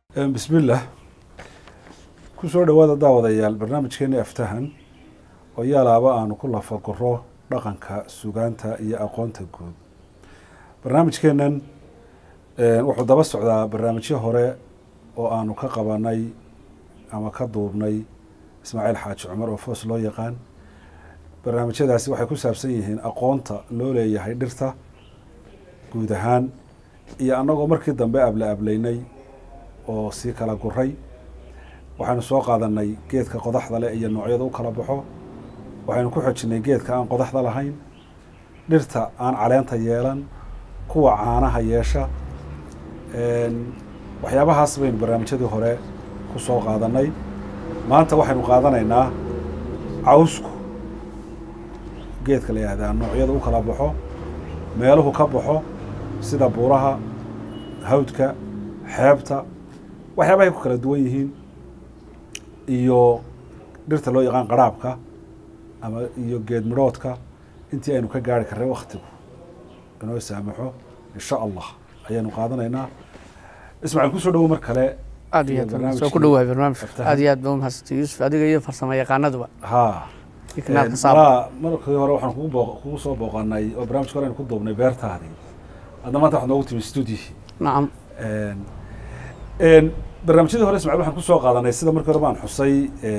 bismillaah kusoo dhawaada daawadayaal barnaamijkeena aftahan oo yaalaaba aanu ku lafaguro dhaqanka sugaanta iyo aqoonta guud barnaamijkeenan wuxuu daba socdaa barnaamijyo hore oo aanu ka qabanay ama ka duubnay ismaaciil xaaji cumar oo foos loo yaqaan barnaamijyadaasi waxay ku saabsan yihiin aqoonta loo leeyahay dhirta guud ahaan iyo annagoo markii dambe able ableynay oo sii kala guray waxaynu soo qaadanay geedka qodaxda leh iyo noocyada u kala baxo waxaynu ku xojinay geedka aan qodaxda lahayn dhirta aan caleenta yeelan kuwa caanaha yeesha waxyaabahaas baynu barnaamijyadii hore ku soo qaadanay maanta waxaynu qaadanaynaa cawsku geedka la yihahdaa noocyada u kala baxo meeluhu ka baxo sida buuraha hawdka xeebta waxyaabahay ku kala duwan yihiin iyo dhirta loo yaqaan qaraabka ama iyo geed midhoodka intii aynu ka gaari karray waktigu inoo saamaxo insha allah ayaanu qaadanaynaa ismaaciil kusoo dhawo mar kale aad iyo aad soo ku dhawahay barnaamijka aad iyo aad ba umahadsantay yuusuf adiga iyo farsamo yaqaanaduba ha iyo kanaalka saaba malaa markii hore waxaan kugu boo kugu soo booqanay oo barnamijka hore aynu ku duubnay beertaadii hadda maanta waxaad noogu timi stuudihi nacam barnaamijyadii hore ismacil waxaan kusoo qaadanay sida markii hore baan xusay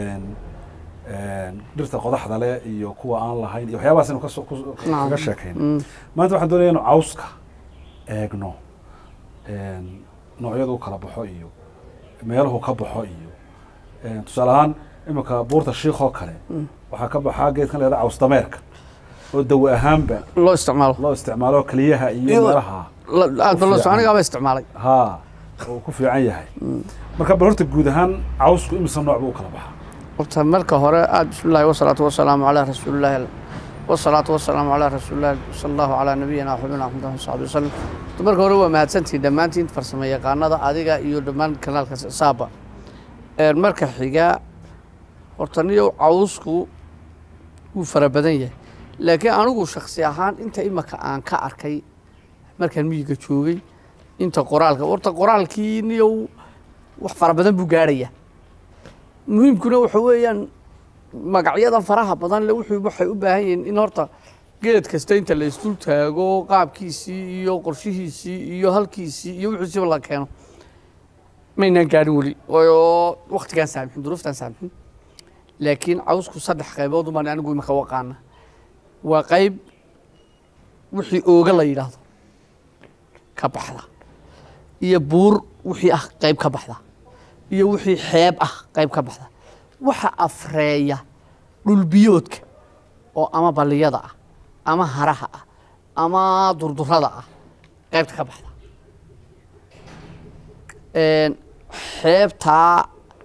dhirta qodaxda leh iyo kuwa aan lahayn iyo waxyaabahaas inu kaso kaga sheekayno maanta waxaan doonaya inu cawska eegno noocyada u kala baxo iyo meeluhu ka baxo iyo tusaale ahaan iminka buurta shiik oo kale waxaa ka baxaa geedkan leeda caws dameerka oo dawa ahaanba loo isticmaalo loo isticmaalo keliyaha iyo Iyo- meelaha aad ba loo fiican. anigaaba isticmaalay ha uu ku fiican yahay marka bal horta guud ahaan cawsku imisa nooc buu u kala baxaa horta marka hore aad bismillahi wasalaatu wasalaamu calaa rasuulillahi wasalaatu wasalaamu calaa rasuulillahi sala allahu calaa nabiyina waxabina axmed saxbi wasalam horta marka hore waa mahadsantihin dhammaantiin farsamo yaqaanada adiga iyo dhammaan kanaalka saaba Een, marka xiga horta niyow cawsku wuu fara badan yahay laakiin anigu shaksi ahaan inta imaka aan ka arkay markaan miyiga joogay inta qoraalka horta qoraalkii niyow wax fara badan buu gaarhaya muhiimkuna waxa weeyaan magacyadan faraha badan le wuxuu waxay u baahan yihiin in horta geed kasta inta la isdul taago qaabkiisii iyo qorshihiisii iyo halkiisii iyo wixiisiba la keeno maynaan gaarin weli oo waktigaan saamixin duruuftaan saamixin laakiin cawsku saddex qaybood umaan anigu imaka waqaana waa qayb wixii ooga la yidhaahdo ka baxda iyo buur wixii ah qayb ka baxda iyo wixii xeeb ah qayb ka baxda waxa afreeya dhulbiyoodka oo ama balliyada ah ama haraha ah ama durdurada ah qaybta ka baxda Een, xeebtaa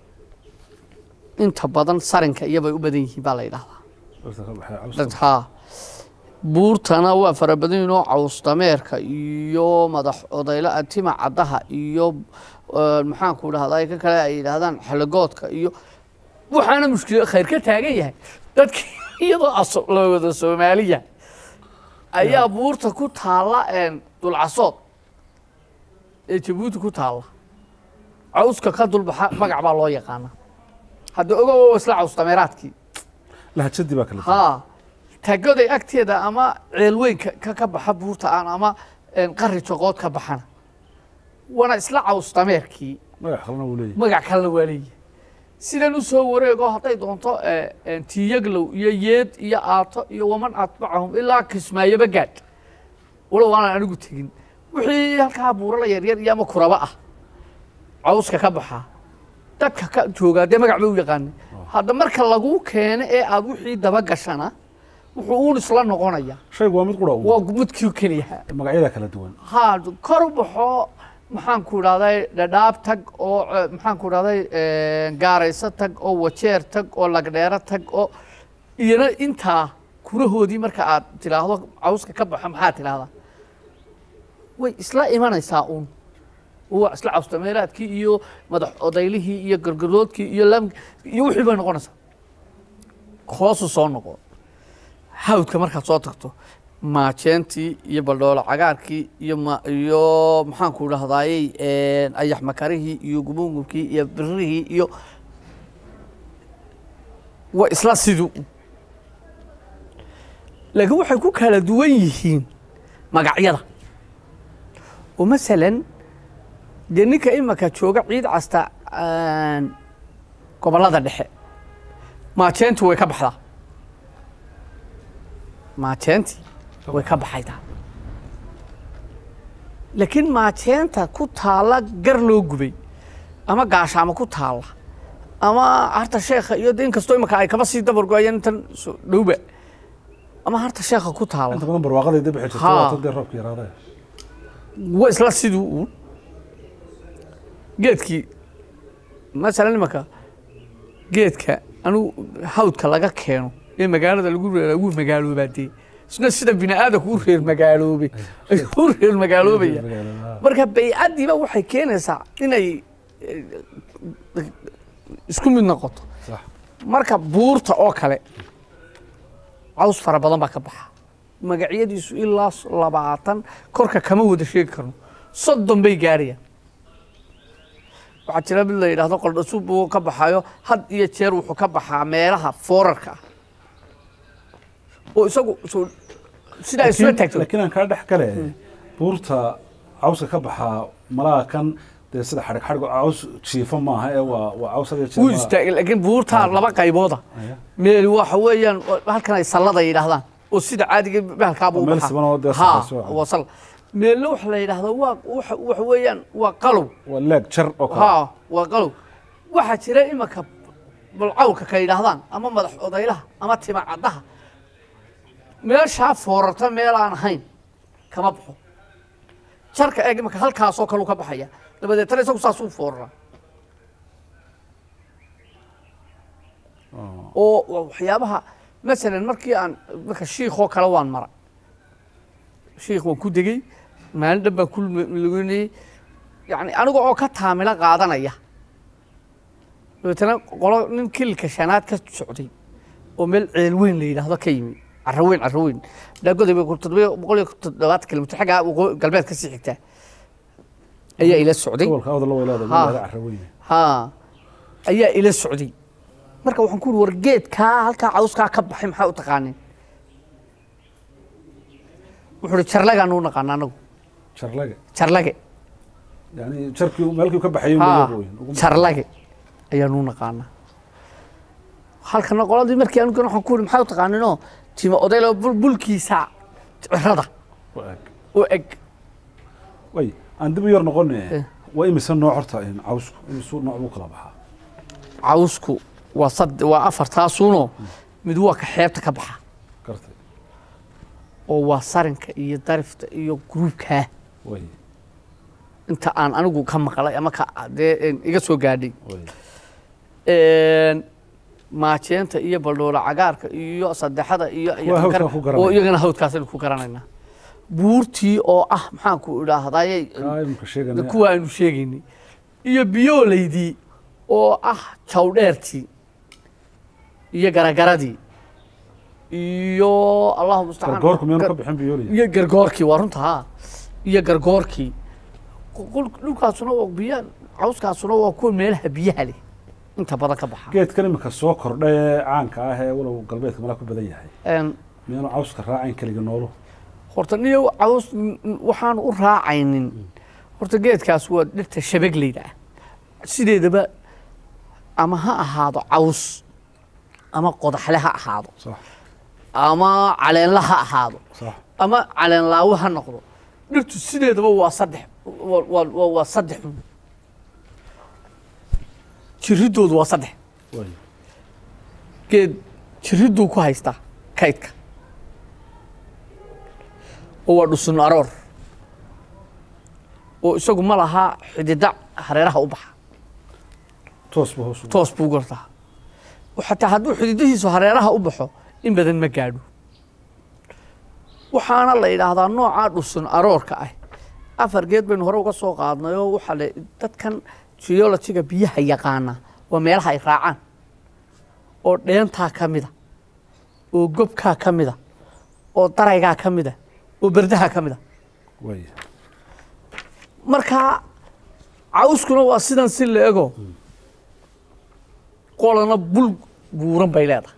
inta badan sarinka iyobay u badan yihiin baa la yidhahdaa dhirta ka baxee cawska dad haa buurtana waa fara badan yihiin oo caws dameerka iyo madax odayla tima caddaha iyo eh, maxaanku dhahdaa ka kale ay yidhaahdaan xalagoodka iyo waxaana mushkila khayr ka taagan yahay dadki iyadoo aso- la wada soomaaliya ayaa buurta ku taalla een, dulcasood ee jabuuti ku taalla cawska ka dulbaxa magac baa loo yaqaana hadda ogow waa isla caws dameeraadkii lahjadii baa kala duwan haa tagoday agteeda ama ceelweynka ka ka baxa buurta aan ama een, qari joqood ka baxana waana isla caws dameerkii magac kalena wuu leeyahay magac kalena waa leeyahay sidan u soo wareego hadday doonto eh, een, tiyaglow iyo yeed iyo aato iyo waman atbacahum ilaa kismaayaba gaadh walow aanan anigu tegin wixii halkaa buurala yaryar iyo ama kuraba ah cawska ka baxaa dadka ka joogaa dee magac bay u yaqaanay hadda marka lagu keeno ee aad wixii daba gashana wuxuu uun isla noqonaya shaygu waa mid qura waa un midkii keliyaha magacyada kala duwan haa kor u baxo maxaan ku idhahday dhadhaab tag oo eh, maxaan ku idhahday gaarayso tag oo wajeer tag oo lagdheero tag oo iyana intaa kurahoodii marka aad tidhaahdo cawska ka baxo maxaa tidhahdaa way isla imanaysaa uun waa isla cawstameelaadkii iyo madax odaylihii iyo gargaroodkii iyo lam iyo wixii bay noqonaysaa hoosu soo noqo hawdka markaad soo tagto maajeentii iyo baldhoolo cagaarkii iyo ma iyo maxaanku dhahdaayey ayax makarihii iyo gubungubkii iyo birihii iyo waa isla siduu laakiin waxay ku kala duwan yihiin magacyada oo masalan dee ninka imaka jooga ciid casta gobollada dhexe maajeentu way ka baxdaa maajeentii way ka baxaydaa laakiin maajeenta ku taalla gar loo gubay ama gaashaamo ku taalla ama harta sheekha iyo de inkastoo imaka ay kaba sii dabargo-ayaan intan so- dhowba ama harta sheekha ku taalla inta badan barwaaqaday dib xijirta Haa. waata dee roobka yaraadee waa isla siduu uun geedkii masalan imaka geedka anigu hawdka laga keeno ee magaalada lagu reera wuu magaaloobaa dee isna sida bini aadamku u reer magaaloobay ayuu u reer magaaloobaya marka baycaddiiba waxay keenaysaa inay eh, isku mid noqoto sax marka buurta oo kale caws fara badan baa ka baxa magacyadiisu ilaa s- labaatan korka kama wada sheegi karno soddon bay gaarayaan waxaa jira mid la yidhaahdo qoldhasuub uu ka baxayo had iyo jeer wuxuu ka baxaa meelaha foorarka ah oo isagu soo- sidaa isula taagto laakiin aan kaa dhex gale buurta cawska ka baxaa malaha kan dee sida xadhig xadhig caws jiifa maaha ee waa waa caws had iyo jeer wuu malaha- istaagay laakiin buurtaa laba qaybooda Aya. meel waxa weeyaan halkan ay sallada yidhaahdaan oo sida caadiga bahalkaaba u Oo meel baxaa. siman oo dee Haa, sarreyso ah. waa sal meelna waxa la yidhaahdaa waa waxa waxa weeyaan waa qalow waa leeg jar oo kale haa waa qalow waxaa jira imaka balcawlka ka yidhaahdaan ama madax odaylaha ama tima caddaha meeshaa foorarta meel aan ahayn kama baxo jarka eeg imaka halkaasoo kaleu ka baxaya dabadeetana isagu saasuu foorara oo waa waxyaabaha masalan markii aan marka shiikhoo kale waan mara shiikh waan ku degey maalin dhan baan ku lugeynayey yani aniga oo ka taamilo qaadanaya dabeetana qolo nin kilka shanaad ka socday oo meel ceel weyn la yidhaahdo ka yimi caraweyn caraweyn dhaagoday bay toddoba boqol iyo toddobaatan kilomitr xaggaa waqooyi- galbeed ka sii xigtaa ayaa ila socday gobolka awda la weylaada Haa. wilaada carraweyn haa ayaa ila socday marka waxaan ku uri war geedkaa halkaa cawskaa ka baxay maxaa u taqaanin wuxuu uhi jarlagaanu u naqaana anagu jarlage jarlage yani jarkii meelkii ka baxayay haa ugu weyn ugu jarlage ayaanu u naqaanaa halkana qoladii markii anigu waxaan ku uri maxaa u taqaaninoo tima odaylo bulkiisa cirada eg oo eg way aan dib u yar noqone Eh. waa imise nooc horta in cawsku imisuu nooc buu kala baxaa cawsku waa sad waa afartaasuunoo mid waa ka xeebta ka baxa gartay oo waa sarinka iyo darifta iyo gruubkaa way inta aan anigu ka maqlay ama ka dee een, iga soo gaadhay way Een, maajeenta iyo baldhoola cagaarka iyo saddexada iyo iyo Waa hawdkaan kankar- ku garanaya. oo iyagana hawdkaasaynu ku garanaynaa buurtii oo ah maxaan ku idhaahdayey kaa imika sheegana kuwa aynu sheegaynay iyo biyooleydii oo ah jawdheertii iyo garagaradii iyo allahu mustacaan gargoorku miyaanu gar- ka bixin biyooliya iyo gargoorkii waa runta haa iyo gargoorkii Qol- dhulkaasuna waa biya cawskaasuna waa kuwa meelaha biyaha leh inta badan ka baxa geedkan imika soo kordha ee caanka ah ee walow galbeedka malaa ku badan yahay Een, miyaanu cawska raacayn keliga noolu horta niyo caws n- n- waxaan u raacaynin horta geedkaas waa dhirta shabegleyda ah sideedaba ama ha ahaado caws ama qodaxle ha ahaado sax ama caleenla ha ahaado sax ama caleen laawo ha noqdo dhirtu sideedaba waa saddex waa- waa waa- waa saddex un. jiridoodu waa saddex way geed jiriduu ku haystaa kaydka oo waa dhusun aroor oo isagu ma laha xidida hareeraha u baxa toos buu hoos ugu toos buu gortaa xataa hadduu xididihiisu hareeraha u baxo in badan ma gaadho waxaana la yidhaahdaa noocaa dhusun aroorka ah afar geed baynu hore uga soo qaadnay oo waxaa le dadkan geologiga biyaha yaqaana waa meelaha ay raacaan oo dheentaa ka mida oo gobkaa ka mida oo daraygaa ka mid a oo berdaha ka mid a waaya markaa cawskuna waa sidan si la ego qolana bul buuran bay leedahay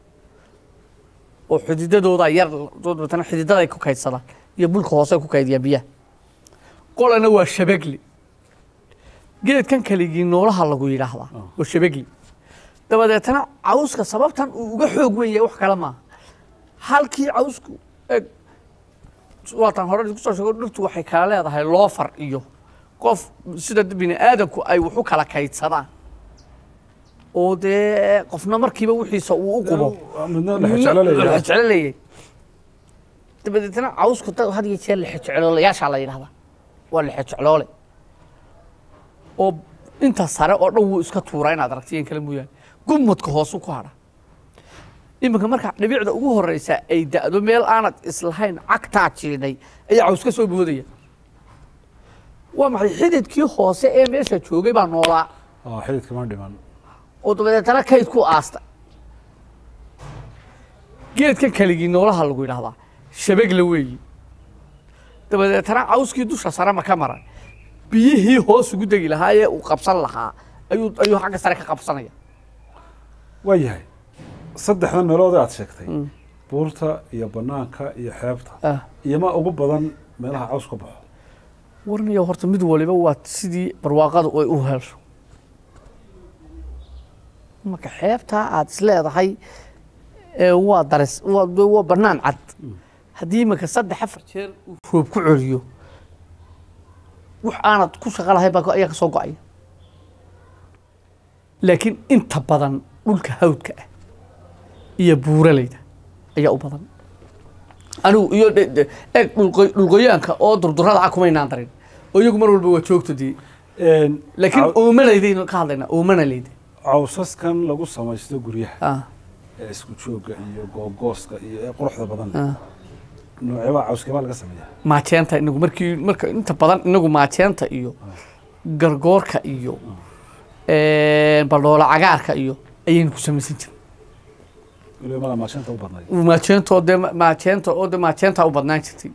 oo xididadooda yar dabeetana xididaday ku kaydsadaan iyo bulka hoose ku kaydiyaan biyaha qolana waa shabagli geedkan kaligii noolaha lagu yidhaahdaa waa shabagli dabadeetana cawska sababtan uu uga xoog weyn yahay wax kale maaha halkii cawsku eg waataan hore kusoo sheego dhirtu waxay kala leedahay loofar iyo qof sida bini aadamku ay wax u kala kaydsadaan oo dee qofna markiiba wixiisa uu u qubo midna lexjeclo leeyahay lexjeclo leeyahay dabadeetna cawsku dad had iyo jeer lexjecloolayaashaa la yidhahdaa waa lexjecloole oo inta sare oo dhan wuu iska tuuraa inaad aragti in kale mooyaane gumudka hoosu ku hadha iminka marka dhibicda ugu horeysa ay da'do meel aanad islahayn cagtaa jiidhay ayaa caws ka soo boodaya waa maxay xididkii hoose ee meesha joogay baa noolaa ah xididka ma dhiman oo dabadeetana kayd ku aasta geedka keligii noolaha lagu yidhahdaa shabagla weeyi dabadeetana cawskii dusha sare ma ka maran biyihii hoos ugu degi lahaa ee uu qabsan lahaa ayuu ayuu xagga sare ka qabsanaya waa yahay saddexdan meelood aad sheegtay buurta iyo banaanka iyo xeebta iyo ma ugu badan meelaha caws ka baxo warniyo horta mid waliba waa sidii barwaaqadu ay u helsho marka xeebtaa aad isleedahay ee waa daris waa de waa banaan cad haddii iminka saddex afar jeer uu roob ku celiyo wax aanad ku shaqo lahayn baa ayaa ka soo go-aya laakiin inta badan dhulka hawdka ah iyo buuraleyda ayaa u badan anigu iyo de- de- eeg dhulqo- dhulqoyaanka oo durdurada ah kumaynaan darin oo iyagu mar walba waa joogto dee laakiin caw- oomanaydaaynu ka hadlaynaa oomanaleyda cawsaskan lagu samaysto guryaha ah ee isku joogga iyo googooska iyo ee quruxda badan ah nooceebaa cawskebaa laga sameeya maajeenta inagu markii marka inta badan inagu maajeenta iyo gargoorka iyo baldhoola cagaarka iyo ayaynu ku samaysan jiray weliba mala maashanta u badnayd maajeenta oo dee maajeenta oo dee maajeenta u badnaan jirtay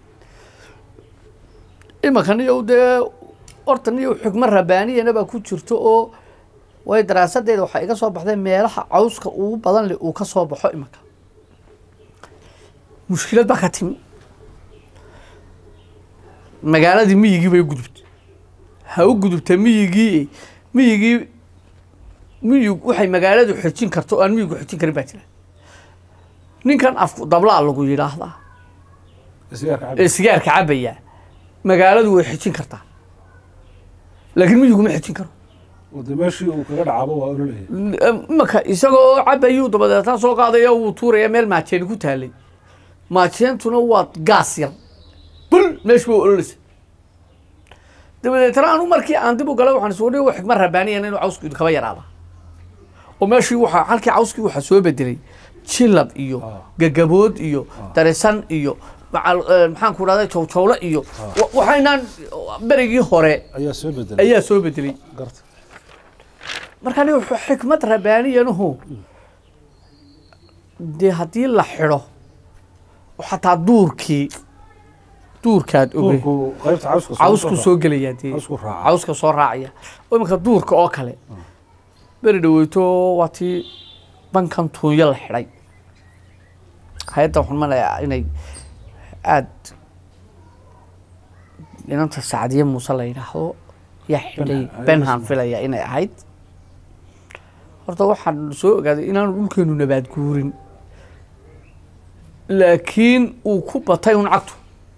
imanka niyow dee horta niyow xigmo rabaaniyana baa ku jirto oo way daraasadeeda waxaa iga soo baxday meelaha cawska ugu badan leh uu ka soo baxo imanka mushkilad baa ka timi magaaladii miyigii bay u gudubtay ha u gudubta miyigii miyigii miyig waxay magaaladu xejin karto oo aan miyigu xejin karin baa jira ninkan afku dablaa lagu yidhaahdaa sigaarka cab ee sigaarka cabaya magaaladu way xejin kartaa laakiin miyigu ma xejin karo oo dee meeshii uu kaga dhacaabo waa ololaya imanka isagoo cabayuu dabadeetna soo qaadaya wuu tuuraya meel maajeeni ku taalay maajeentuna waa gaas yar bul meeshu bay ololeysa dabadeetna anu markii aan dib u galay waxaan isugu dhigay xikma rabaaniyan inuu cawsku kaba yaraada oo meeshii waxaa halkii cawskii waxaa soo bedelay jilab iyo Ah. gagabood iyo darisan iyo macal eh, maxaan ku dhahday jowjowle iyo wa- waxaynaan berigii hore ayaa soo bedelay ayaa soo bedelay garta marka aniga wuxuu xikmad rabaaniyanuhu dee haddii la xidho oo xataa duurkii duurkaad ogey duurku qaybta cawska soo- cawsku soo gelaya dee cawsku raaca cawska soo raacaya oo iminka duurka oo kale beri dhaweyto waa tii bankan tuunyo la xidhay hay-adda waxaan malayaa inay aada inanta sacdiye muuse la yidhaahdo yaa xidhay Benham, benham filaya inay ahayd horta waxaan soo ogaaday inaanu dhulkeenu nabaad guurin laakiin uu ku batay un cagtu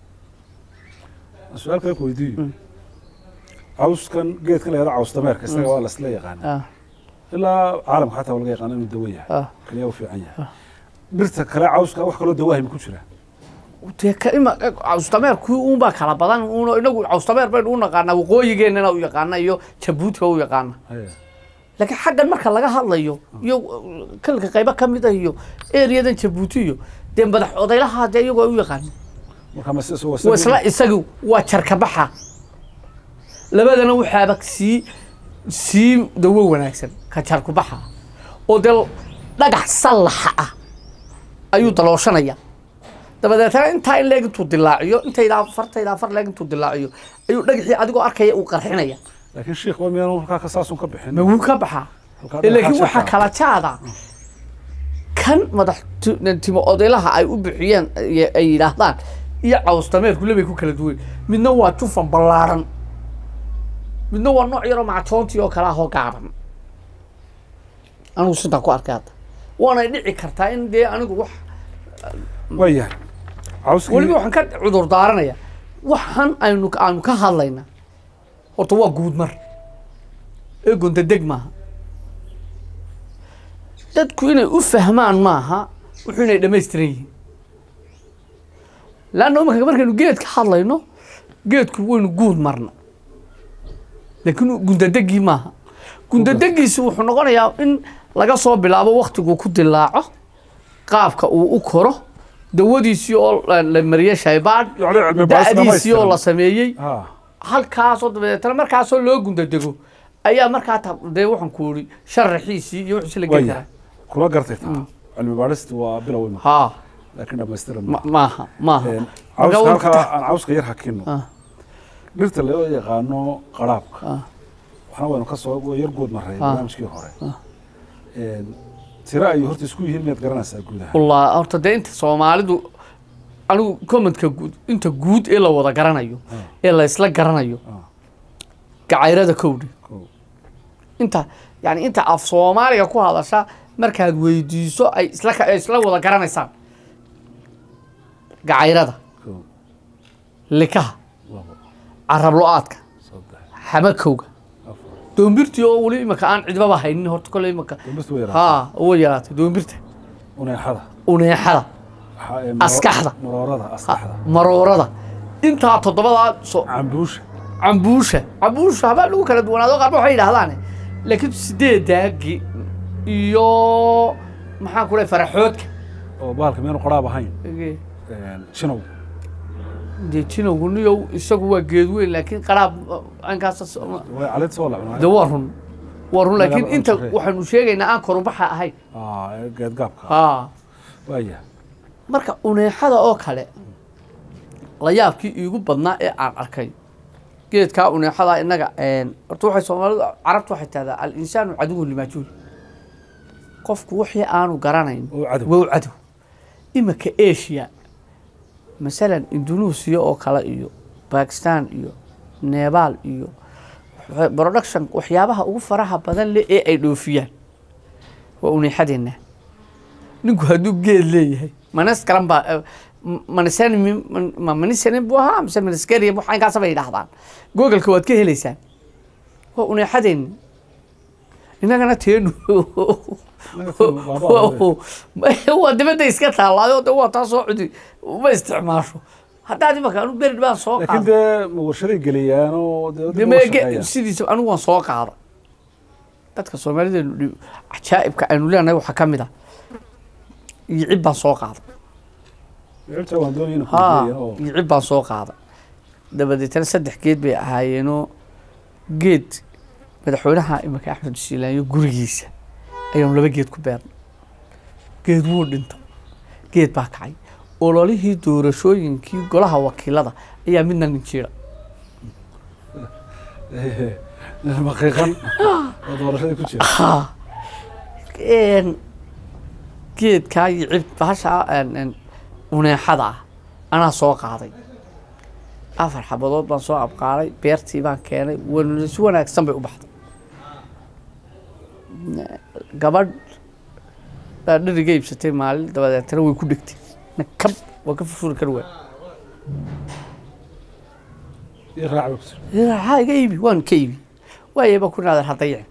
su-aal kale ku weydiiyo cawskan geedkan la yahdo caws dameerka isaga waa lasla yaqaana ah ilaa caalamka xataa waa laga yaqaana inuu dawo yahay ah kaliya u fiican yahay dhirta kale cawska wax kaloo dawaahim ku jira dee ka ima cawstameerkii uunbaa kala badan uun inagu cawstameer baynu u naqaanaa waqooyigeennana u yaqaana iyo jabuutiba u yaqaana Haya. laakiin xaggan marka laga hadlayo iyo kalka qaybo ka mid ah iyo eriyadan jabuuti iyo dee madax odaylaha dee iyagoo u yaqaana marka ma si- waa isla isagu waa jarkabaxa labadana waxaaba sii sii dawo wanaagsan ka jarkubaxa oo dee dhagax sallaxa ah ayuu dalooshanaya dabadeetana intaa in leeg intuu dilaaciyo intaydaa fartaydaa far leeg intuu dilaaciyo ayuu dhagaxii adigoo arkaya uu qarxinaya laakiin sheekh waa miyaanu halkaa ka saasun ka bixin ma wuu ka baxaa Halkaa Eh, laakiin dhagaxa waxaa sheekha. kala jaada kan madax tu- timo odaylaha ay u bixiyeen ay- ay yidhaahdaan iyo cawstameerku labay ku kala duwan midna waa jufan ballaaran midna waa nooc yaroo mactoontii oo kale ahoo gaaban anigu sidaa ku arkay hadda waanay dhici kartaa in dee anigu wax waayahay cawskii weliba waxaan ka cudur daaranaya waxaan aynu aanu ka hadlayna horta waa guudmar ee gondadeg maaha dadku inay u fahmaan maaha wuxuu inay dhammaystiran yihiin laanna imika markaynu geed ka hadlayno geedku waynu guud marna laakiin gundadegii maaha gundadegiisi wuxuu noqonayaa in laga soo bilaabo waktiguu ku dilaaco qaabka uu u koro dawadiisii oo la- la mariyey shaybaadh Yacni cilmi baaris da'diisii oo dhammaystiran. la sameeyey ha halkaasoo dabadeetana markaasoo loo gundadego ayaa markaa ta- dee waxaan ku uri sharaxiisii iyo wixiisi la geli waayahay karaa kula gartay taa cilmi baadhisti waa bilow ima haa laakiin dhamaystiran ma- maaha maaha Een, Marka cawska wuu halkaa ka- aan cawska yar hakino Ah. dhirta loo yaqaano qaraabka Ah. waxna waynu ka soo waa yar guud maray Ah. barnaamijkii hore Een, tiro ay horta isku yihiin miyaad garanaysaa guud ahaan wallah horta dee inta soomaalidu anigu commentka guud inta guud ee la wada garanayo ee la isla garanayo Ah. gacayrada kowdhi Kow. inta yani inta af soomaaliga ku hadasha markaad weydiiso ay isla ka- ay isla wada garanaysaan gacayrada Kow, likaha labo carab lo-aadka saddex xamakowga afar doombirtii oo weli imika aan cidbaba haynin horta kolley imika dambista way yaraatay haa way yaraatay doombirta uneexada uneexada Waxa- ee, maro- Askaxda. maroorada askaxda maroorada intaa toddobadaa so cambuusha cambuusha cambuusha habaa lagu kala duwanaado qaarba waxay yidhaahdaan laakiin sideedaagi iyo maxaan ku lehay faraxoodka oo bahalka miyaanu qaraab ahayn Een, jinow dee jinowguniyow isagu waa geed weyn laakiin qaraab ankaas way caleed soo de lacnaa waa run waa run laakiin Magaalo inta cunsurey. waxaanu sheegaynaa aan korunbaxa ahayn geedgaabka haa waaya marka uneexada oo kale la yaabkii iigu badnaa ee aan arkay geedkaa uneexada innaga horta waxay soomaalidu carabtu waxay tahdaa al insaanu caduwun limaajuul qofku wixii aanu garanayn oo cadow wow cadow imika asia masalan indonesia oo kale iyo bakistan iyo nepal iyo waxa- production waxyaabaha ugu faraha badan leh ee ay dhoofiyaan waa uneexadeena ninku hadduu geed leeyahay manas kalan baa eh, m- manisanin ma manisanin buu ahaa mise maniskeriya wax inkaasa bay yidhaahdaan googleka waad ka helaysaan waa uneexadeena innagana teenu waa dibadda iska taallaayo de waa taa soo cudi ma isticmaasho haddaad imaka anu berid baan soo laakiin qaada dee ma warshaday geliyaan oo dee De dib ma- uga ge- shaqeeyaan. sidiisa anigu waan soo qaada dadka soomaalideenu dhi- cajaa'ibka aynu leenahay waxaa ka mid ah iyo cib baan soo qaada Ficilta waan doonaya inaan haa kugeeyaan oo iyo cib baan soo qaada dabadeetana saddex geed bay ahaayeenoo geed madaxweynaha imika axmed shiilaanyo gurigiisa ayaanu laba geed ku beernay geed wuu dhinta geed baa kacay ololihii doorashooyinkii golaha wakiilada ayaa midna nin jiira maqiiqan oo doorashadii ku jira haa Een, geedkaa iyo cib bahasha een, een, uneexada ah anaa soo qaaday afar xabadood baan soo abqaaday beertii baan keenay wan- si wanaagsan bay u baxday gabadh baa dheriga iibsatay maalin dabadeetana way ku dhegtay nakab waa ka furfuri kari waay iyo raac bay ku jira haa iga iibi waan ka iibi waayaba ku naadan hadayicin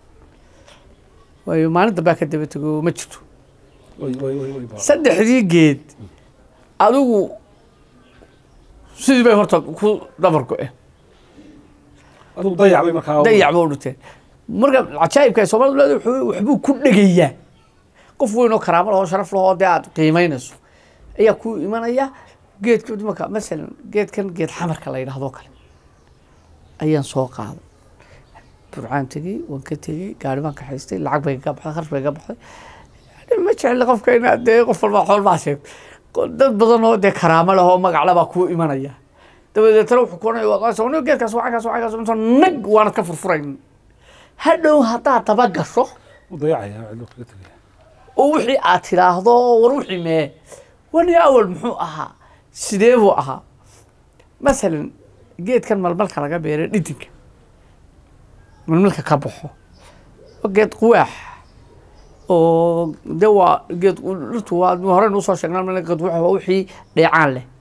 waayo maalin dambaa ka daba tego ma jirto way way way way baa saddexdii geed adigu sidii bay horta ku dabar go-een adigu dayac bay markaa dayac ba u dhinteen marka cajaa'ibka ay soomaalidu leedahay wuxuu- waxbuu ku dhegayaa qof weyn oo karaamo lahoo sharaf lahoo dee aad qiimaynayso ayaa ku imanaya geedka marka masalan geedkan geed xamarka la yidhahdoo kale ayaan soo qaaday burcaan tegey waan ka tegey gaari baan kaxaystay lacag bay ga baxday kharash bay ga baxday ma jecli qofka inaad dee qof walba xool baa sheegto dad badan oo dee karaamo leh oo magacle baa kuu imanaya dabadeetana wuxuu kuonaya waa qaasa "Aniga geedkaas waa cagaas waa cagaas inta nag waanad ka furfurayn hadhow haddaad daba gasho u dayacaya cidlo kaga tegaya oo wixii aad tidhaahdo war wixii mee wani awal muxuu ahaa sidee buu ahaa masalan geedkan malmalka laga beeray dhidinka malmalka ka baxo waa geed quwaax oo de waa geed dhirtu waa horeynu usoo sheegnaa malmalka geed quwaax waa wixii dheecaan leh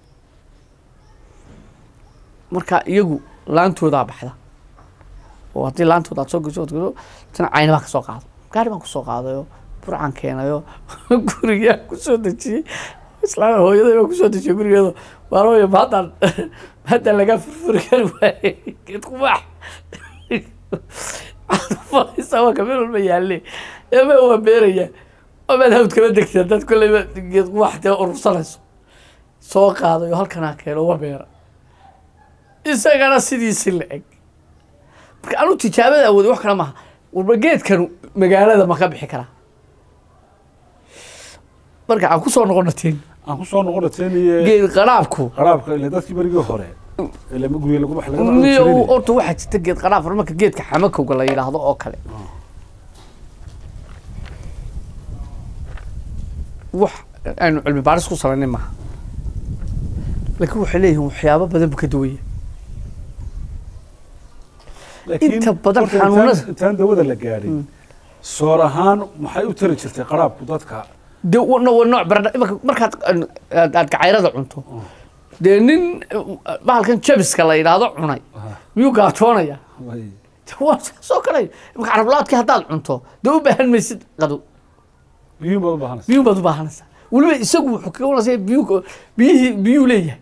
marka iyagu laantoodaa baxda oo haddii laantooda aad soo gesho ood gesho tana cayna baa kasoo qaado gaari baan kusoo qaadayo burcan keenayo gurigaa kusoo dejiyey islaan hooyaday baa kusoo dejiyey gurigeedo maalmaya mahaddaan mahaddaan lagaa furfuri kari waayey geed qubaax waa kameel walba yaalle ema waa beeraya amaad hawd kala degtay haddaad kolleyba geed qubaax dee urursanayso soo qaadayo halkanaa keeno waa beera isagana sidiisi la eg marka anu tijaabada awooday wax kale maaha warba geedkan magaalada ma ka bixi karaa marka aan kusoo noqonateen aan kusoo noqona teeniye geed qaraabku qaraabka ile dadkii berigii hore ile ma gurye lagu wax laga niyo horta waxaa jirta geed qaraab marka geedka xamakowga la yidhaahdo oo kale wax aynu cilmi baaris ku samaynay maaha laakiin waxay leeyihiin waxyaabo badan buu ka duwaya inta badan xanuunada- intaan dawada la gaadhin soor ahaan maxay u tari jirtay qaraabku dadka de wana waa nooc baradha imaka markaad aad aad gacayrada cunto dee nin uh, bahalkan jabiska la yidhaahdo cunay miyuu gaajoonaya way De waa soo kalay imaka carablaadkii haddaad cunto dee u baahan maysid qado biyuun baad u baahanaysa biyuun baad u baahanaysaa weliba isagu wuxuu kaga wanasaya biyuu biyihii biyuu leeyahay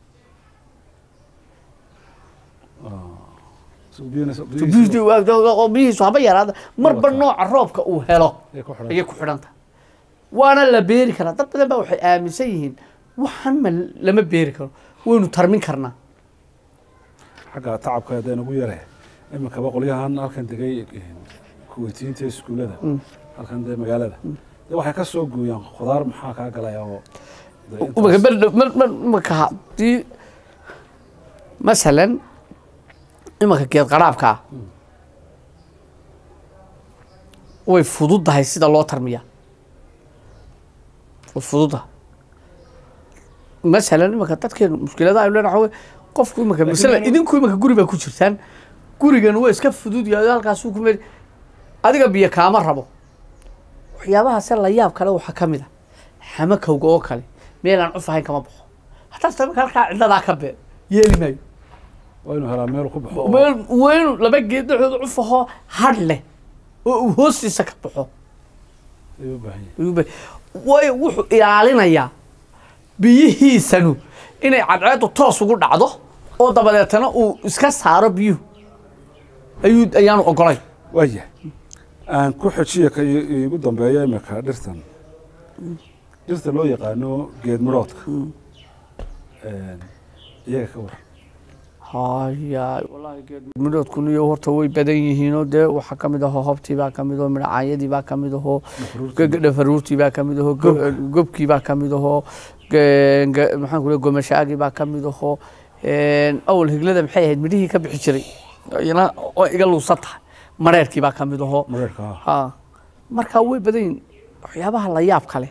Isagu biyuuna- Biyuhu- biyihiisa oo biyihiisu haba yaraada marba Wata. nooca roobka uu helo ay ku xidhan ayay ku xidhan tahay waana la beeri karaa dad badan baa waxay aaminsan yihiin waxan ma lama beeri karo waynu tarmin karnaa xagga tacabka hadday nagu yare iminkaba qolyahan halkan degay kuweytiinta iskuullada halkan dee magaalada dee waxay ka soo gooyaan khudaar maxaa kaa galaya oo dee intaas- Marka ber- mar- mar- marka haddii masalan imanka geed qaraabka ah way fududahay sida loo tarmiya way fududahay masalan imanka dadkeenu mushkiladaha aynu leenahay waxaa weeye qofku imanka Laakiin masalan anu- idinku imanka guri baa ku jirtaan gurigan waa iska fudud yahay halkaasuu ku meel adiga biyo kaama rabo waxyaabahaase la yaab kale waxaa ka mid a xamakowga oo kale meelaan cuf ahayn kama baxo hataa sababka halkaa cidladaa ka bee yeeli maayo waa inuu helaa meel ku baxo oo- meel weynu laba geed dhexdooda cuf ahoo hadh leh oo uu hoostiisa ka baxo ayuu u baahan yahay ayuu ba- waayo wuxuu ilaalinayaa biyihiisanu inay cadceedu toos ugu dhacdo oo dabadeetana uu iska saaro biyuhu ayuu ayaanu ogolay waaya aan ku xojiya ka i- iigu dambeeya imika dhirtan dhirta loo yaqaano geed midhoodka iyaga ka waran haya wallaahi geed midhoodkuna iyo horta way badan yihiinoo dee waxaa ka mid ahoo hobtii baa ka mid ahoo midhacaayadii baa ka mid ahoo Dhafaruurtii. dhafaruurtii baa ka mid ahoo go- gobkii baa ka mid ahoo ge- ge- maxaan ku leeyahay gomashaagii baa ka mid ahoo awal higlada maxay ahayd midhihii ka bixi jiray iyana oo iga luusan tahay mareerkii baa ka mid ahoo mareerka ah ha markaa way badan yihiin waxyaabaha la yaab kale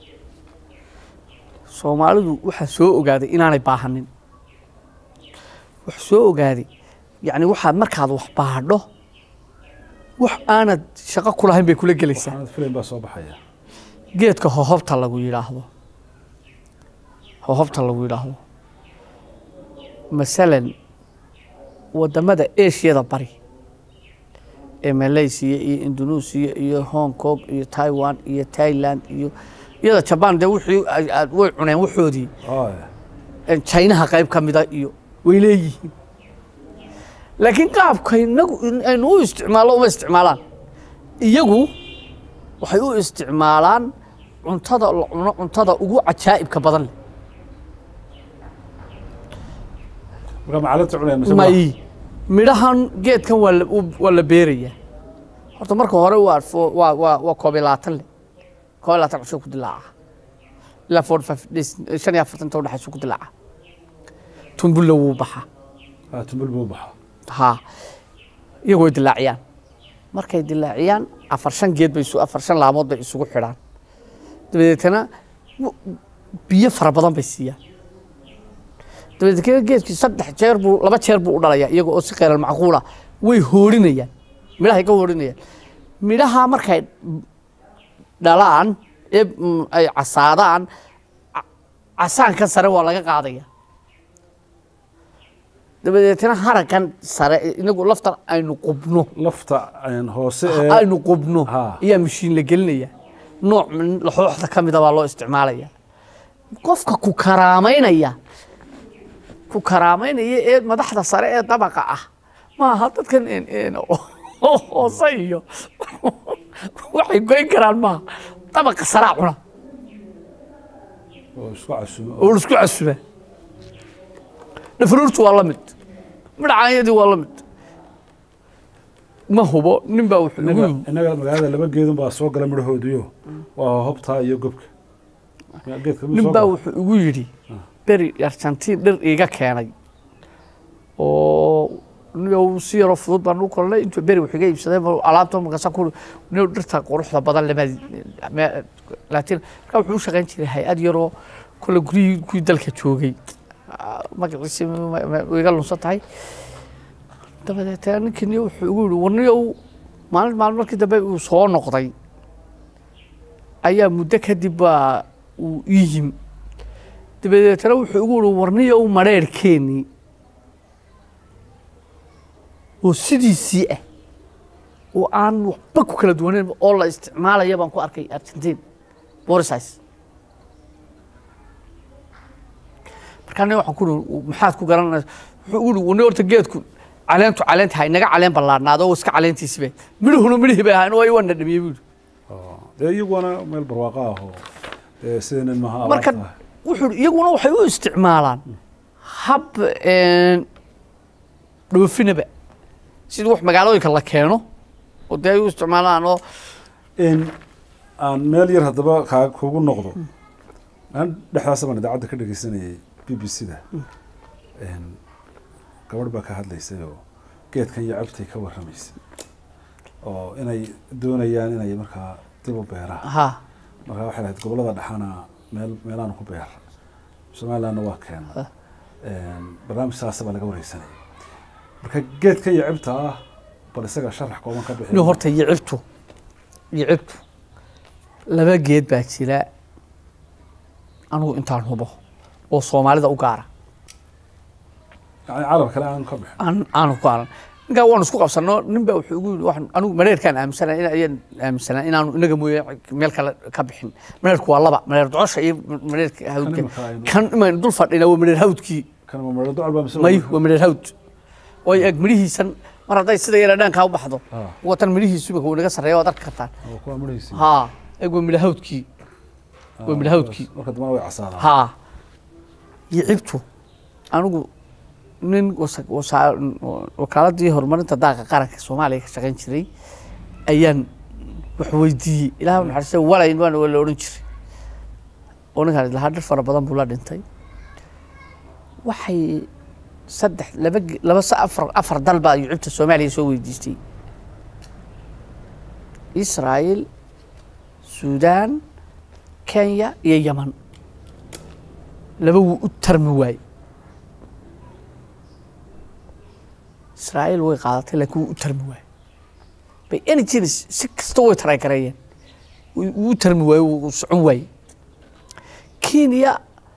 soomaalidu waxaa soo ogaaday inaanay baahanin wax soo ogaaday yacni waxaad markaad wax baadho wax aanad shaqo ku lahayn bay kula gelaysaa waxaanad filayn baa soo baxaya geedka hohobta lagu yidhaahdo hohobta lagu yidhaahdo masalan wadamada ashiyada bari ee malaysia iyo indonesia iyo hong kong iyo taiwan iyo thailand iyo iyada jaban dee wixii ay- aad- way cuneen waxoodii Haya. chinaha qayb ka mida iyo way leeyihiin laakiin qaabka inagu aynu u isticmaallo uma isticmaalaan iyagu waxay u isticmaalaan cuntada la cuno cuntada ugu cajaa'ibka badan leh marka macalinta cunaya mise may midhahan geedkan waa la- u- waa la beerayaa horta marka hore waa fo- waa waa waa koob iyo labaatan leh koob iyo labaatan cusub ku dilaaca ilaa forty five days shan iyo afartanta udhexaysu ku dilaaca tumbulla wuu baxaa ha tumbul buu baxa ha iyagoo dilaaciyaan markay dilaaciyaan afar shan geed bay isu afar shan laamood bay isugu xidhaan dabadeetana w- biyo fara badan bay siiyaan dabadeetana geedkii saddex jeer buu laba jeer buu u dhalayaa iyaga oo si kheyral macquula way hoorinayaan midhahay ka hoorinayaan midhaha markay dhalaan ee mm, ay casaadaan ca- casaanka sare waa laga qaadaya dabadeetana haragan sare inagu laftan aynu qubno lafta een, hoose ee aynu qubno Ha. ayaa mashiin la gelinaya nooc min laxooxda ka mida baa loo isticmaalaya qofka ku karaamaynaya ku karaamaynaya ee madaxda sare ee dabaqa ah maaha dadkan een- een oo hoose iyo waxay goyn karaan maaha dabaqa saraa cuna oo isku casumo oo la isku casuba dhafaruurtu waa la mid midhacaanyadii waa la mid ma hubo nin baa wuxuu igu innaga yimi innaga magaalada laba geedun baa soo gala midhahoodiyo waa hobtaa iyo gobka Ya, geedka mid nin soo baa gala. wuxuu igu yidhi beri argentiin dhir iiga keenay oo nin si yaroo fudud baan u kolnay intuu beri wax iga iibsaday ma- alaabta markaasa ku nin dhirta quruxda badan lama laakiin markaa wuxuu u shaqayn jiray hay-ad yaroo kole guryihii kuwii dalka joogay Ah, magaciisi ma- ma- ma- way iga lunsan tahay dabadeetana ninkii wuxuu igu yidhi warniyow maalin maalin markii dambe uu soo noqday ayaa muddo kadib baa uu ii yimi dabadeetana wuxuu igu yihi warniyow madheerhkeenii oo sidiisii ah oo aan waxba ku kala duwaneyn oo la isticmaalaya baan ku arkay argentiin borisis markaa nin waxaan ku ihi maxaad ku garanaysa wuxuu igu yihi warni horta geedku caleentu caleenta ha inaga caleen ballaadhnaado oo iska caleentiisibe midhuhuna midhihii bay ahayn oo ay waa nadhamiyey buu yidhi Oo, dee iyaguna meel barwaaqo ah oo dee sideenan maha marka abaarta ah. wuxuu yidhi iyaguna waxay u isticmaalaan hab een, dhoofinaba sida wax magaalooyinka la keeno oo dee ay u isticmaalaan oo in aan meel yar haddaba kaa kugu noqdo aan dhexdaasa baan idaacadda ka dhegeysanayay b b c da gabadh baa ka hadlaysay oo geedkan iyo cabtay ka warramaysay oo inay doonayaan inay markaa dib u beeraan ha markaa waxay lahayd gobollada dhexana meel meelaanu ku beer somalilandna waa keena barnaamij saasa baa laga wareysanayay marka geedkan iyo cibta ah bal isaga sharax kooban ka bixi nin horta yicibtu yicibtu laba geed baa jira anigu intaan hubo oo soomaalida u gaara yani caalam kale aan ka bixin aan aanu ku aran ninkaa waan isku qabsano nin baa wuxuu igu yidhi waxaan anigu mareerkaan aaminsanaa in ayaan aaminsanaa inaanu inaga mooye meel kale ka bixin mareerku waa laba mareer docosha iyo mareerka hawdka imika aynu- kan imaan dul fadhina waa mareer hawdkii kan ma maro ducal baa mise may waa mareer hawd oo eg midhihiisan mar hadday sida yara dhaankaa u baxdo Ah. watan midhihiisu imika wuu naga sarreeya waad arki kartaan oo kuwa maraysi haa eg waa midha hawdkii waa midha hawdkii marka dambana way casaadaan haa yicibtu anigu nin wasa- wasa- wakaaladii horumarinta daaqa qaranka soomaaliya ka shaqayn jiray ayaan wax weydiiyey ilaah u naxariista walayn baan la odhan jiray oo ninkaan lahaa dhir fara badan buu la dhintay waxay saddex laba ge- laba sa afar afar dal baa yucubta soomaaliya soo weydiistay israa'iil suudaan kenya iyo yaman laba wuu u tarmi waaye israa'iil way qaadatay laakiin wuu u tarmi waaye bay energy si kasta way taray gareeyeen wuu wuu u tarmi waaye wuu socon waaye kenya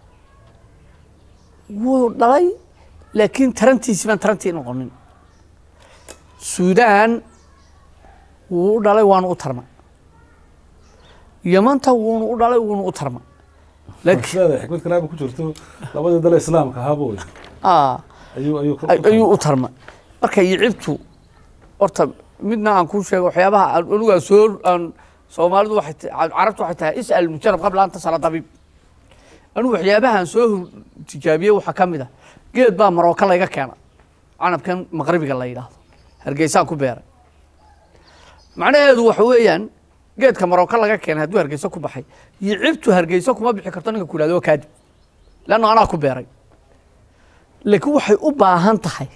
wuu dhalay laakiin tarantiisi baan tarantii noqonin suudaan wuu u dhalay waanu u tarma yamanta wuunu u dhalay wuunu u tarma laakiin sidaada xikmad kalaaba ku jirto labadii dale islaamka ahaaba wey ah ayuu ayuu ku- ay- ayuu u tarma marka yicibtu horta midna aan kuu sheego waxyaabaha aan anigu aan soo aan soomaalidu waxay ta- carabtu waxay tahay is'al mujarab qabla an tasala dabiib anigu waxyaabaha aan soo hor- tijaabiyey waxaa ka mid ah geed baa marooka layga keena canabkan maqribiga la yidhaahdo hargeysaan ku beeray macnaheedu waxa weeyaan geedka marooka laga keenay hadduu hargeysa ku baxay iyo cibtu hargeysa kuma bixi karto ninka ku yidhahdo waa kaadib leanno anaa ku beeray laakiin waxay u baahan tahay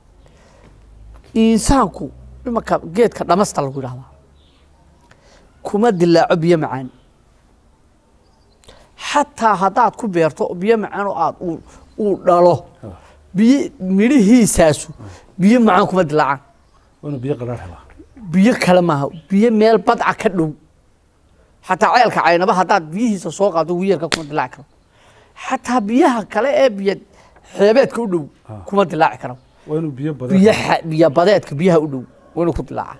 insaanku imanka geedka dhamasta lagu yidhahdaa kuma dilaaco biyo macaan xataa haddaad ku beerto biyo macaan oo aad uu- uu dhalo biyo midhihiisaasu biyo macaan kuma dilaacaan waa inuu biyo qaraar helaa biyo kale maaha biyo meel badca ka dhow xataa ceelka caynaba haddaad biyihiisa soo qaado wiyeelka kuma dilaaci karo xataa biyaha kale ee biyo xeebeedka u dhow kuma dilaaci karo waa inuu biyo badan biyo xa- biyo badeedka biyaha u dhow waa inuu ku dilaaca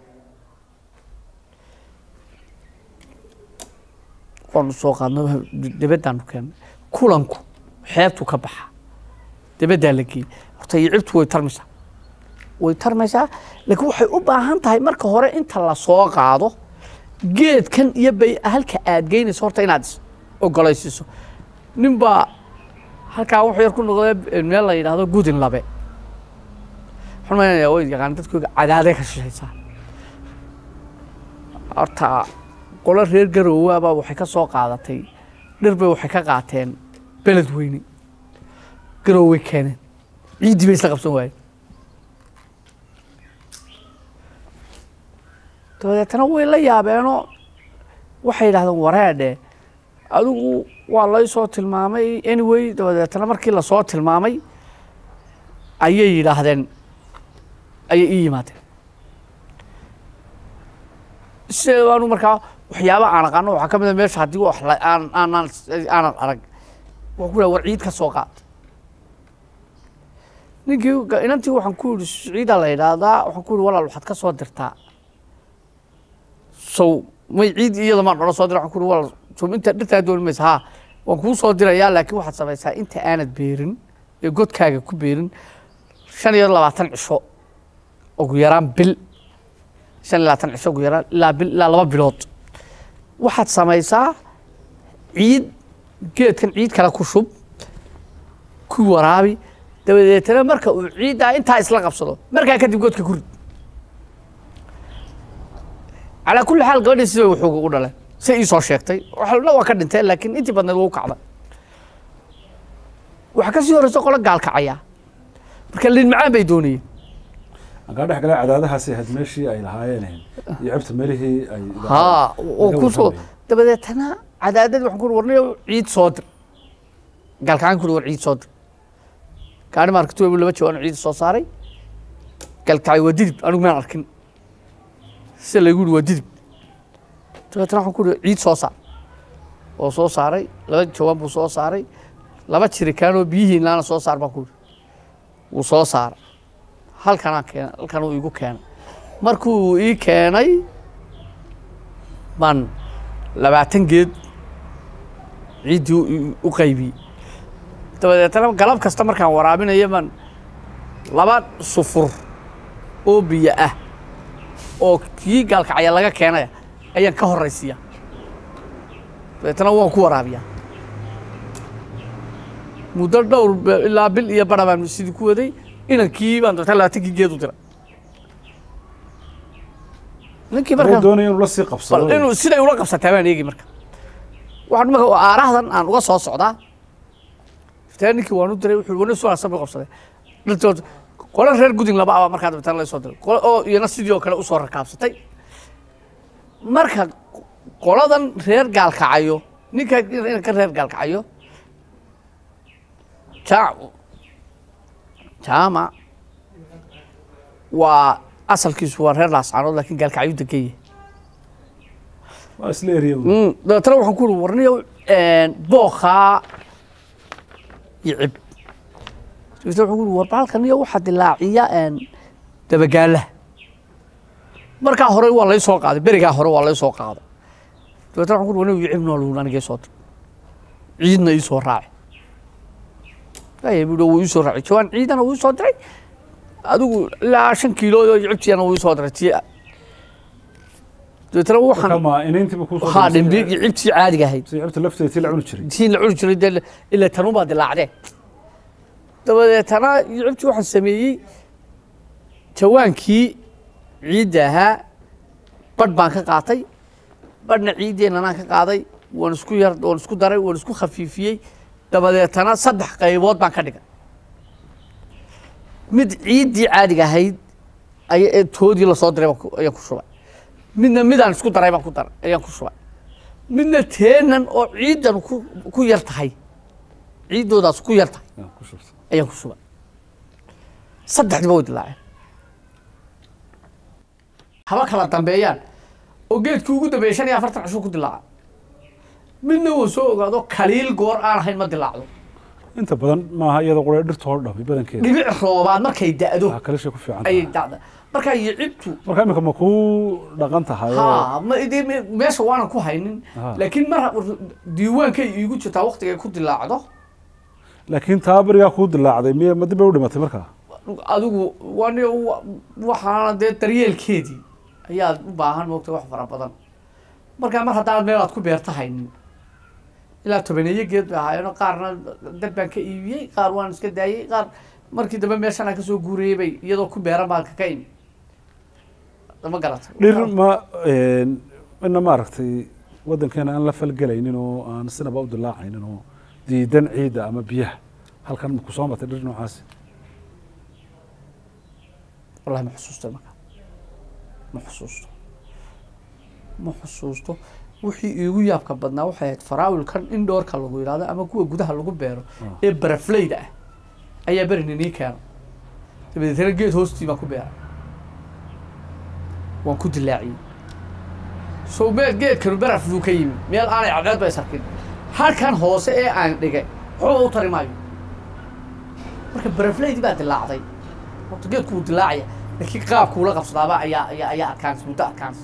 waanu soo qaadno debeddaanu keennay kulanku xeebtu ka baxa debeddaa la geeyey horta iyo cibtu way tarmaysaa way tarmaysaa laakiin waxay u baahan tahay marka hore inta la soo qaado geedkan iyo bay halka aad geynayso horta inaad is ogolaysiiso nin baa halkaa wuxuu yar ku noqday meel la yidhaahdo gudin labe waxaan malaynayaa way yaqaan dadkooga cadaaday ka shishaysaa horta qolo reer garoowaabaa waxay ka soo qaadatay dhir bay waxay ka qaateen beled weyne garooway keeneen ciiddii bay isla qabsan waayeen dabadeetana way la yaabeenoo waxay yidhahdeen wareedhe adigu waa lay soo tilmaamay anyway dabadeetana markii lasoo tilmaamay ayay yidhaahdeen ayay ii yimaadeen sideedaanu markaa waxyaaba aan aqaano waxaa ka mid a meesha haddii wax la- aan aanan aanan arag waxaan ku dhaha war ciid ka soo qaad ninkii ga- inantii waxaan ku yidhi ciidaa la yidhaahdaa waxaan ku yidhi walaal waxaad ka soo dirtaa sow may ciid iyada maan odhan soo dira waxaan ku yidhi walaal sow inta dhirtaa dooni maysa haa waan kuu soo dirayaa laakiin waxaad samaysaa inta aanad beerin ee godkaaga ku beerin shan iyo labaatan cisho ugu yaraan bil shan iyo labaatan cisho ugu yaraan ilaa bil ilaa laba bilood waxaad samaysaa ciid geedkan ciid kale ku shub ku waraabi dabadeetana marka uu ciiddaa intaa isla qabsado markaa kadib godka ku rid calaa kulli xaal gabadhii sida wuxuu ugu dhaleen say ii soo sheegtay waxna waa ka dhinteen laakiin intii badneed waa u kacday waxaa ka sii horeysa qolo gaalkacaya marka liin macaan bay doonayeen ankaa dhex galay cadaadahaasi ahayd meeshii ay lahaayeen iyo cibta melihii ay haa oo laga ku soo warramay. dabadeetana cadaadad waxaan ku uri warnayo ciid soo dir gaalkacaan ku uri war ciid soo dir gaari maarkatu webu laba jawaan ciid soo saaray gaalkacay waa didib anigu maan arkin sida laygu yidhi waa didib dabeetana waxaan ku uri ciid soo saar oo soo saaray laba jawaan buu soo saaray laba jirikaanoo biyihii laana soo saar baan ku uri wuu soo saaray halkanaa keenay halkan uu igu keenay markuu ii keenay baan labaatan geed ciiddii u- u qaybiyey dabadeetana galab kasta markaan waraabinayo baan laba sufur oo biyo ah oo kii gaalkacya laga keenaya ayaan ka horaysiiya dabeetana waan ku waraabiyaa muddo dhowr be- ilaa bil iyo bara baan sidii ku waday inankii baan dabeetana labaatankii geed u diray ninkii wuxuu markaan doonaya inuu la sii bal qabsado inuu siday ula qabsataa baan eegi marka waxaan marka aarahdan aan uga soo socdaa iftaan ninkii waan u diray wuxuu wana soo asan buu qabsaday dhirtood qolo reer gudin laba abaa markaa dabeetana la soo diray qolo oo iyana sidii oo kale usoo rakaabsatay marka qoladan reer gaalkacayo ninka ninka reer gaalkacayo jaac jaamac waa asalkiisu waa reer laascaanood laakiin gaalkacyo degan yahay waa isla eriya Mm, dabeetana waxaan ku uri warniyo bookhaa iyo cib dabeetana waxaan ku uri war baalkan iyo waxaa dilaaciya dabagaalaha markaa hore waa lay soo qaaday berigaa hore waa lay soo qaaday dabeetana waxaan ku uri warniyo iyo cib nool anigay soo dir ciidna ii soo raaci aya buu wuu ii soo raacay jawaan ciidana wuu ii soo diray adigu ilaa shan kiilo oo cibtiyana wuu ii soo diray tii dabeetana waxaan kama inayntiiba ku soo haa dhisay- dhimbi iyo cibtii caadiga ahayd si cibta lafteeda tii la cuni jiray tii la cuni jiray dee ilaa tanun baa dilaacdee dabadeetana iyo cibtii waxaan sameeyey jawaankii ciidda ahaa badh baan ka qaatay badhna ciiddeenanaan ka qaaday waan isku yar waan isku daray waan isku khafiifiyey dabadeetana saddex qaybood baan ka dhigay mid ciiddii caadiga ahayd aya ee toodii lasoo diray baan ku- ayaan ku shubay midna midaan isku daray baan ku daray ayaan ku shubay midna teenan oo ciiddan ku ku yar tahay ciiddoodaas ku yar tahay Yaa ku shubta. ayaan ku shubay saddexdiba way dilaaceen haba kala dambeeyaan oo geedkii ugu dambeeyay shan iyo afartan cishuu ku dilaaca midna wuu soo ogaado kaliil goor aan ahayn ma dilaacdo inta badan maaha iyadoo qura dhirta hor dhami badankeeda dhibic roobaad markay da'do waxaa kalishay ku fiican ayay tahay dacda markaa yicibtu marka imika ma kuu dhaqan tahay oo ha ma idii me- meesha waanan ku haynin Ha. laakiin mar diiwaankay iigu jirtaa waktigay ku dilaacdo laakiin taa berigaa kuu dilaacday miya ma dib bay u dhimatay markaa adigu wan waxaana dee daryeelkeedii ayaad u baahan moogta wax fara badan markaa mar haddaan meel aad ku beerta haynin ilaa tobaneeyo geed bay ahaayeenoo qaarna dad baan ka iibiyey qaar waan iska daayey qaar markii dambe meeshan aan kasoo guurayey bay iyadoo ku beeran baan kaka imi ma garata dhir ma ina maaragtay waddankeena aan la falgelaynin oo aan sinaba u dilaacaynin oo diidan ciidda ama biyaha halkan ma ku soo martay dhir noocaasi wallahi ma xusuusto marka ma xusuusto ma xusuusto wixii iigu yaabka badnaa waxay ahayd faraawilkan indhoorka lagu yidhahdo ama kuwa gudaha lagu beero ee barafleyda ah ayaa berin inii keena dabadeetana geed hoostii baan ku beeray waan ku dilaaciyey sow meel geedkanu baraf buu ka yimi meel aanay cadceed bay sarkin halkan hoose ee aan dhigay waxba u tari maayo marka barafleydii baa dilaacday horta geedku wuu dilaacaya laakiin qaabkuula qabsadaaba ayaa ayaa ayaa adkaansa muddo adkaansa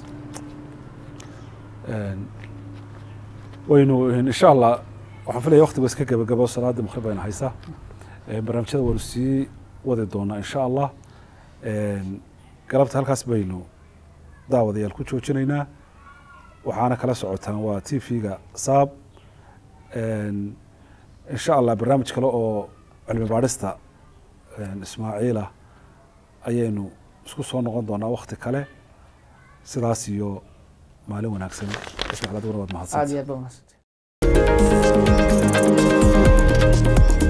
waynu insha allah waxaan filaya waktiga iska gebagabo salaada maqrib ayna haysaa barnaamijyada waynu sii wadi doonaa insha allah galabta halkaas baynu daawadayaal ku joojinaynaa waxaana kala socotaan waa t v-ga saab insha allah barnaamij kale oo cilmi baadhista ismaaciila ayaynu isku soo noqon doonaa wakti kale sidaas iyo maalin wanaagsan ismaaciil adiguna waad aada mahadsantahay iyo aad ba wanaagsantahay